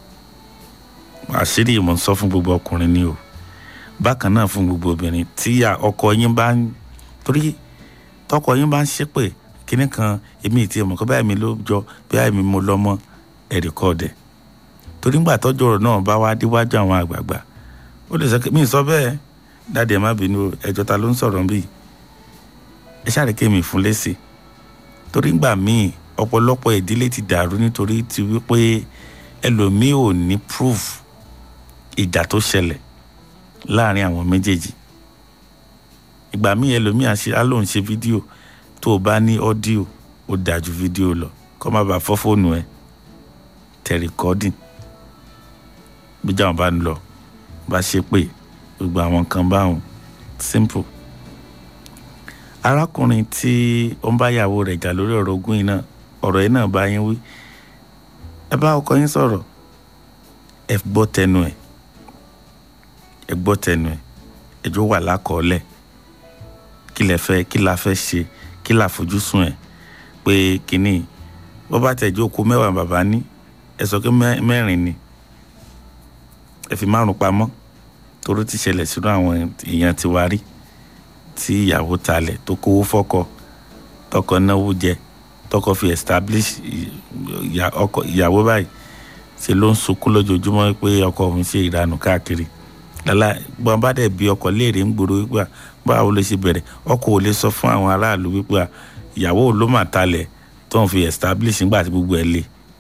àṣírí ìmọ̀ ń sọ fún gbogbo ọkùnrin ni o bákan náà fún gbogbo obìnrin tí ọkọ yín bá ń torí tọkọ yín bá ń ṣépè kíní kan èmi ìtì ẹ̀mọ̀ kọ́ báyìí mi ló jọ báyìí mi mo lọ́mọ ẹ̀ríkọ́dẹ̀ torí ńgbà tọ́jú ọ̀rọ̀ náà bá wá déwájú àwọn àgbààgbà ó lè sọ mí sọ bẹ́ẹ̀ dáadé ẹ má bínú ẹjọ́ ta ló ń sọ̀rọ̀ bíi ẹ ṣáà rí kémi fún lésì torí ńgbà míì ọ̀pọ̀lọpọ̀ ìdílé ti dàrú nítorí ti wípé ẹlòmíì ò ní proof ìjà tó ṣẹlẹ̀ láàrin àwọn méjèèjì ìgbà míì ẹlòmíì á lóun ṣe fídíò tó o bá ní ọ́díò ó dájú fídíò lọ kó má bàa fọ́ fóònù ẹ tẹ rìkọ́dìn bíjà wọn bá ń lọ bá ṣe pé gbogbo àwọn kan báwọn simple arákùnrin tí ó ń bá ìyàwó rẹ̀ jà lórí ọ̀rọ̀ ogún yìí náà ọ̀rọ̀ yìí náà bá yín wí ẹ bá ọkọ yín sọ̀rọ̀ ẹ gbọ́ tẹnu ẹ̀ ẹ gbọ́ tẹnu ẹ̀ ẹjọ́ wà lákọọ́lẹ̀ kí lẹ fẹ́ kí la fẹ́ ṣe kí la fojúsùn ẹ̀ pé kínní bó bá tẹ̀jú okó mẹ́wàá bàbá ní ẹ sọ pé mẹ́rin ni ẹ fi márùn pamọ́ toró ti ṣẹlẹ̀ sínú àwọn èèyàn ti wá rí tí ìyàwó talẹ̀ tó kówó fọ́kọ tọkọ náwó jẹ tọkọ fi establish ìyàwó báyìí ṣe ló ń sunkún lójoojúmọ́ pé ọkọ òun ṣe ìranù káàkiri lálá gbọ́n bá dẹ̀ bí ọkọ léèrè ń gbòòrò wípé báwo ló ṣe bẹ̀rẹ̀ ọkọ ò lè sọ fún àwọn aráàlú wípé ìyàwó ló mà talẹ̀ tó ń fi establish nígbà tí gbogbo ẹ̀ le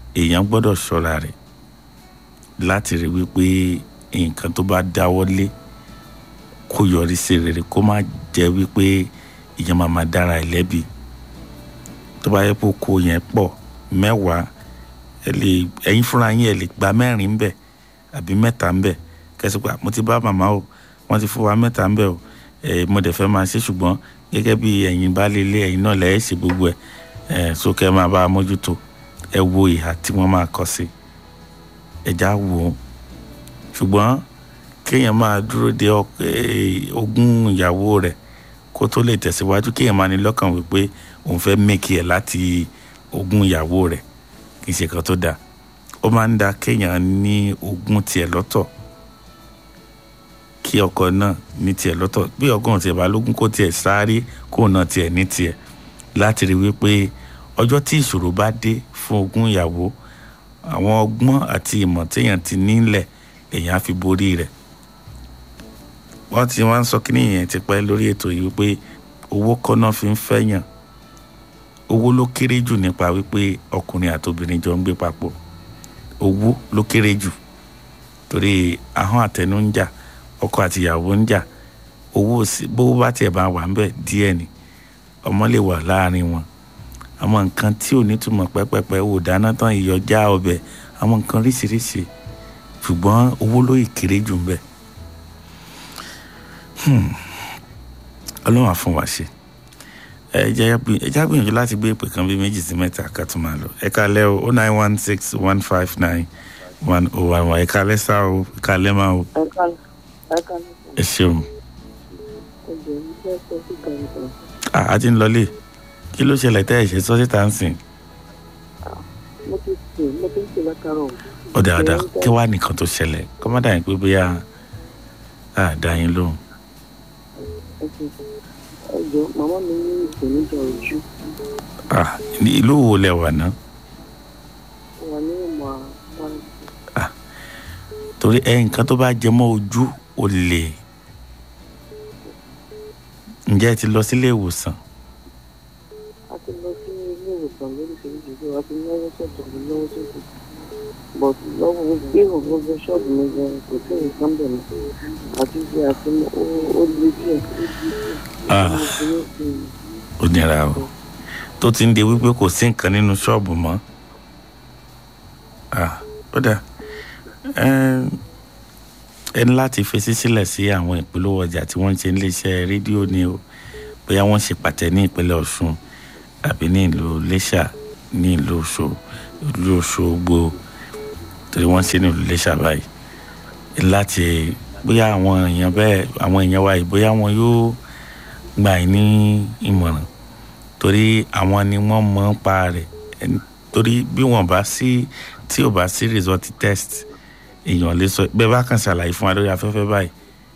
èèyàn gbọ́dọ̀ ṣọ́ra rẹ̀ láti rí wípé nǹkan tó bá dáwọ́lé kó yọrí sí rere kó má jẹ́ wípé ìyẹn máa máa dára ẹ̀ lẹ́bi tó bá yẹ kó kó yẹn pọ̀ mẹ́wàá ẹ lè ẹ̀yin fúnra yín ẹ lè gba mẹ́rin ń bẹ̀ àbí mẹ́ta ń bẹ̀ kẹsìkò mo ti bá màmá o wọ́n ti fún wa mẹ́ta ń bẹ̀ o ẹ mo dẹ̀ fẹ́ máa ṣe ṣùgbọ́n gẹ́gẹ́ bí ẹ̀yin bá lè lé ẹ̀yin náà lẹ́yìn ṣe gbogbo ẹ̀ ẹ̀ sókè máa bá a mójútó ẹ wo ìhà tí wọ́n máa kọ sí ẹ̀já wò ó ṣùgbọ́n kéèyàn máa dúró de ogún ìyàwó rẹ̀ kó tó lè tẹ̀síwájú kéèyàn máa ní lọ́kàn wípé òun fẹ́ mẹ́kì ẹ̀ láti ogún ìyàwó rẹ̀ kì í ṣe kan tó dáa ó máa ń da kéèyàn ní ogún tiẹ̀ lọ́tọ̀ kí ọkọ náà ní tiẹ̀ lọ́tọ̀ bí ọgọ́rùn tiẹ̀ bá lógún kó tiẹ̀ sáré kó náà tiẹ̀ ní tiẹ̀ láti rí wípé ọjọ́ tí ìṣòro bá dé fún ogún ìyàwó àwọn ọgbọ́n àti ìmọ̀ téèyàn ti nílẹ̀ èèyàn á fi borí rẹ̀ wọ́n ti wá ń sọ kí nìyẹn ti pẹ́ lórí ètò yìí wípé owó kọ́ náà fi ń fẹ́yàn owó ló kéré jù nípa wípé ọkùnrin àti obìnrin jọ ń gbé papọ̀ owó ló kéré jù torí ahọ́n àtẹnu ń jà ọkọ àti ìyàwó ń jà owó bówó bá tiẹ̀ bá wà ń bẹ̀ díẹ̀ ni ọmọ lè wà láàrin wọn àwọn nǹkan tí ò nítumọ̀ pẹ́pẹ́pẹ́ ò dáná tán iyọ̀ já ọbẹ̀ àwọn nǹkan ríṣiríṣi ṣùgbọ́n owó ló ìkéré jù ń bẹ̀ ọlọ́run á fún wa ṣe ẹ jẹ́ ẹ já gbìyànjú láti gbé ìpè kan bí méjì sí mẹ́ta ká tún máa lọ ẹ kalẹ́ o oh nine one six one five nine one oh one one ẹ kalẹ́ sá o ẹ kalẹ́ máa o ẹ ṣeun. a ti ń lọlé kí ló ṣẹlẹ̀ tẹ́ ẹ̀ ṣe sọ́sí tá ń sìn. mo ti sè mo ti ń sè látàrọ. ọ̀dà ọ̀dà kí wàá nìkan tó ṣẹlẹ̀ kọ́mọ́dà yín pé bóyá a dá yín lóhùn. ẹ jọ màmá mi ní ìpèníjà ojú. ìlú wo lẹ wà ná. wà ní ìmọ̀ àwọn. torí ẹ nǹkan tó bá jẹ mọ́ ojú ò lè ǹjẹ́ ẹ ti lọ sílé ìwòsàn. a ti lọ sí ilé ìwòsàn lóríṣiríṣi bí wàá ti náwó sọ̀tọ̀ ní náwó sọ̀tọ̀ but lọ́wọ́ gbé ògbógbó ṣọ́ọ̀bù mi gan kò sí nǹkan bẹ̀ mọ́ àti ṣe àti ó lé díẹ̀. ó nira o tó ti ń de wípé kò sí nǹkan nínú ṣọ́ọ̀bù mọ́ ó dà ẹ ní láti fèsì sílẹ̀ sí àwọn ìpolówó ọjà tí wọ́n ń ṣe níléeṣẹ́ rédíò ni o bóyá wọ́n ṣe pàtẹ ní ìpínlẹ̀ ọ̀ṣun àbí ní ìlú iléṣà ní ìlú òṣogbo torí wọ́n ṣe ní ìlú iléṣà báyìí láti bóyá àwọn èèyàn bẹ́ẹ̀ àwọn èèyàn wa yìí bóyá wọn yóò gbà yín ní ìmọ̀ràn torí àwọn ni wọ́n mọ̀ ń pa rẹ̀ torí bí wọ́n bá sí tí ò bá sí result test èèyàn lè sọ bẹ́ẹ̀ bá kàn ṣàlàyé fún wa lórí afẹ́fẹ́ báyìí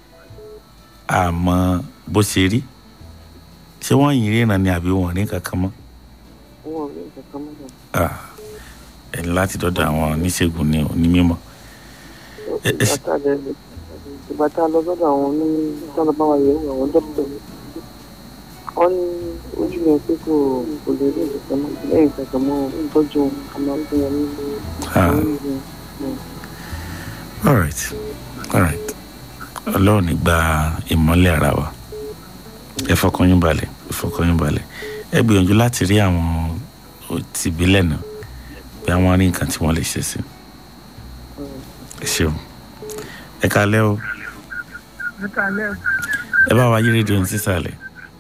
àmọ́ bó ṣe rí ṣé wọ́n yìn ríran ni àbí wọ́n rí kankan mọ́. wọn ò rí kankan mọ́. ẹ ní láti dọ́dọ̀ àwọn oníṣègùn ní onímọ̀. ìgbà tá a lọ sọ́dọ̀ àwọn oníṣègùn bá wa yẹ̀wò àwọn dókítà wọ́n ní ojú yẹn pé kò kò lè rí ìkankan mọ́ lẹ́yìn kankan mọ́ ìtọ́jú àmọ́ fún wọn ní all right all right ọlọ́run ní gba ìmọ́lẹ̀ ara wa ẹ fọkàn yín balẹ̀ ẹ fọkàn yín balẹ̀ ẹ gbìyànjú láti rí àwọn tìbílẹ̀ náà bí àwọn rí nǹkan tí wọ́n lè ṣe sí ẹ ṣeun ẹ kalẹ́ o ẹ kalẹ́ o ẹ bá wa yí rédíò ní sísàlẹ̀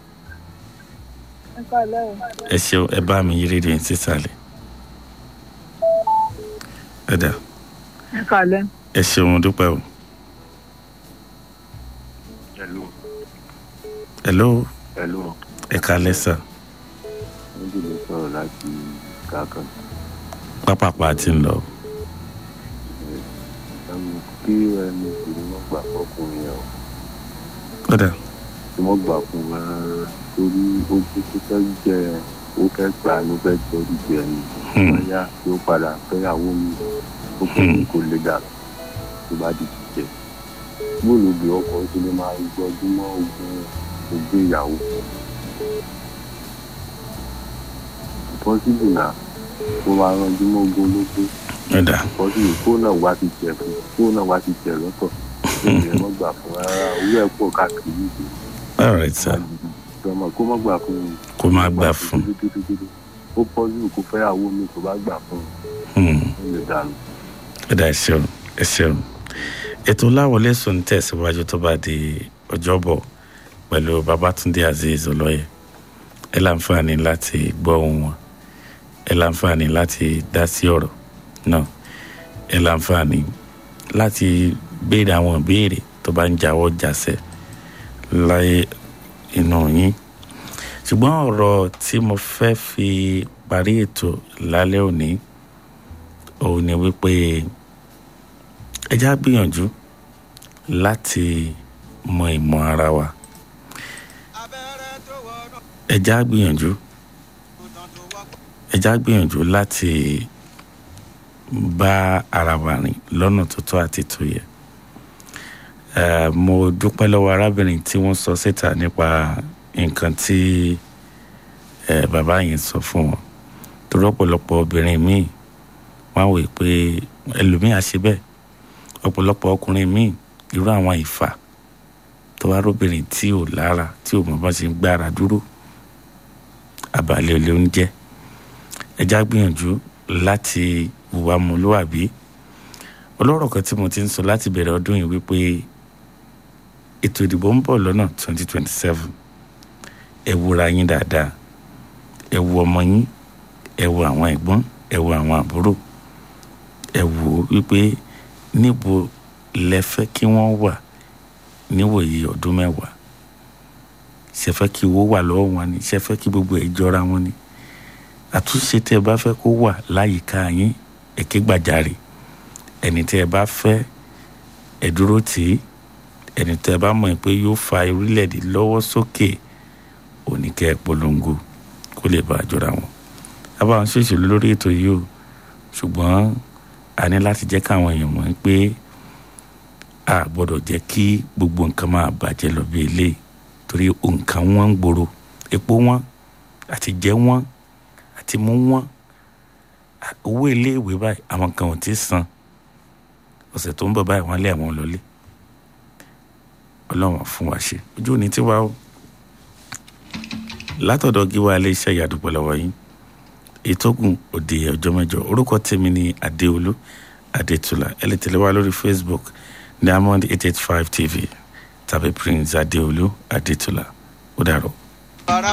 ẹ kalẹ́ o ẹ ṣeun ẹ bá mi yí rédíò ní sísàlẹ̀ ẹ dà ẹ kalẹ́ ẹ ṣeun dúpẹ́ o. hello hello hello ẹ kalẹ́ sà níbi lè sọ̀rọ̀ láti kankan pápápá ti ń lọ. ẹmu kí ẹni kìíní wọn gbà fọkùnrin yẹn o kódà tí wọn gbà fún wa torí ojú tó fẹ́ jẹ ó fẹ́ gbà ló fẹ́ torí jẹ ni wọn yá tí ó padà fẹ́yàwó mi ó kò ní kó lè dà tó bá di jíjẹ bóòlù bí ọkọ tó lè máa gbọdún mọ́ ogun ogún ìyàwó possible na kó máa ranjú mọ́ ogun ológun ọ̀dà ìkọ́jú kó náà wá ti jẹ fún kó náà wá ti jẹ lọ́tọ̀ ìyẹn mọ́ gbà fún rárá owó ẹ̀ pọ̀ káàkiri ìgbè all right sir ìjọba kó mọ́ gbà fún un kó má gbà fún gidigidi ó pọ́jú kó fẹ́ àwọn mi tó bá gbà fún un un ó lè dànù. ọ̀dà ẹ ṣeun ẹ ṣeun ètò láwọlé sùn tẹ̀síwájú tó bá di ọjọ́bọ̀ pẹ̀lú babatunde azeez olóye ẹ láǹfààní láti gbọ́ ohùn wọn ẹ láǹfààní láti dá sí ọ̀rọ̀ náà ẹ láǹfààní láti béèrè àwọn ìbéèrè tó bá ń jáwọ́ jásẹ̀ láyé inú yín ṣùgbọ́n ọ̀rọ̀ tí mo fẹ́ fi parí ètò lálẹ́ òní òun ni wípé ẹ já gbìyànjú láti mọ ìmọ̀ ara wa ẹ já gbìyànjú ẹ já gbìyànjú láti bá ara wa rìn lọ́nà tó tọ́ àti tó yẹ Eh, mo dúpẹ́ lọ́wọ́ arábìnrin tí wọ́n sọ síta nípa nǹkan tí eh, bàbá yẹn sọ fún wọn torí ọ̀pọ̀lọpọ̀ obìnrin míì wọ́n á wò pé ẹlòmíì á ṣe bẹ́ẹ̀ ọ̀pọ̀lọpọ̀ ọkùnrin míì irú àwọn ìfà tó wá róbìnrin tí ò lára tí ò mọ̀ bá ṣe ń gbára dúró àbálẹ̀ olè oúnjẹ ẹja gbìyànjú láti hùwà mọ́lúwàbí ọlọ́rọ̀ kan tí mo ti ń sọ láti bẹ̀rẹ̀ ọdún yìí wípé ètò ìdìbò ń bọ̀ lọ́nà 2027 ẹ wúra yín dáadáa ẹ wo ọmọ yín ẹ wo àwọn ẹ̀gbọ́n ẹ wo àwọn àbúrò ẹ wò ó wípé níbo lẹ fẹ́ kí wọ́n wà níwòye ọdún mẹ́wàá ṣe fẹ́ kí owó wà lọ́wọ́ wọn ni ṣe fẹ́ kí gbogbo ẹ̀ jọra wọn ni àtúnṣe tẹ́ ẹ bá fẹ́ kó wà láyìíká yín ẹ ké gbàjarè ẹni tẹ́ ẹ bá fẹ́ ẹ dúró tì í ẹni tẹ́ ẹ bá mọ̀ pé yóò fa orílẹ̀-èdè lọ́wọ́ sókè oníkẹ́ ẹ polongo kó lè bá a jọra wọn. abáwọn ṣèṣèlú lórí ètò yìí o ṣùgbọ́n a ní láti jẹ́ káwọn èèyàn mọ̀ pé a gbọ́dọ̀ jẹ́ kí gbogbo nǹkan máa bàjẹ́ lọ bí eléyìí torí nǹkan wọn ń gbòòrò epo wọn àti jẹ wọn àti mú wọn owó iléèwé báyìí àwọn kan ò tí ì san ọ̀sẹ̀ tó ń bọ̀ báyìí wọ́n lé àwọn lọlé ọlọ́run fún wa ṣe ojú òní tí wàá o látọ̀dọ̀ gíwá iléeṣẹ́ ìyàdúpọ̀ lọ́wọ́ yín ìtókùn òde ọjọ́ mẹ́jọ orúkọ tèmi ní adéolú adétúlà ẹ lè tẹ̀lé wa lórí facebook diamond eight eight five tv tàbí prince adéolú adétúlà ó dàrọ̀.